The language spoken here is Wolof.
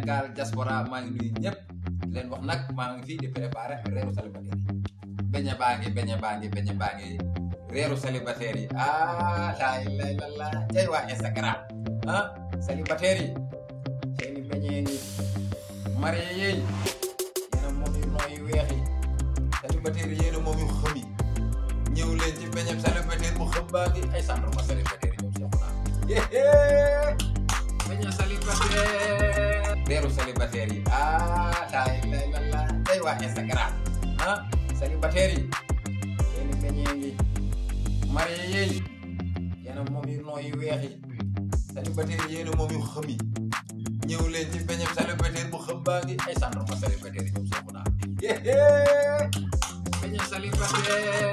Sénégal diaspora maa ngi nuyu ñëpp di leen wax nag maa ngi fii di préparer reeru célibataire yi beñe baa ngi beñe baa ngi beñe baa ngi reeru célibataire yi ah laa ilaaha illallaah cay waa Instagram ah célibataire yi seeni beñe ngi marié yi yéena moom yu nooy yu weex yi célibataire yi yéena moom yu xëm yi ñëw leen ci beñem célibataire bu xëm baa ngi ay centre ma célibataire yi ñoom seexu naa beñe célibataire reeru célibataire yi ah laa ilaaha illallaah cay waa Instagram ah célibataire yi seeni beñe ngi marié yi yéena moom yu nooy yu weex yi célibataire yi yéena moom yu xëm yi ñëw leen ci beñem célibataire bu xëm baa ngi ay centre ma célibataire yi ñoom seexu naa beñe célibataire